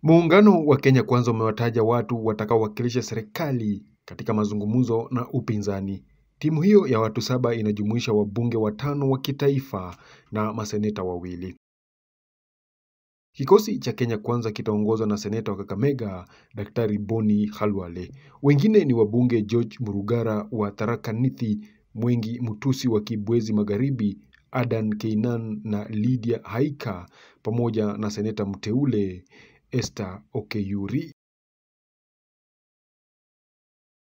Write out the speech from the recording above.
Muungano wa Kenya Kwanza umewataja watu watakaowakilisha serikali katika mazungumzo na upinzani. Timu hiyo ya watu saba inajumuisha wabunge watano wa kitaifa na maseneta wawili. Kikosi cha Kenya Kwanza kitaongozwa na seneta wa Kakamega, Daktari Boni Khalwale. Wengine ni wabunge George Murugara wa Tharaka Nithi, Mwengi Mutusi wa Kibwezi Magharibi, Adan Keinan na Lydia Haika pamoja na seneta mteule Esther Okeyuri.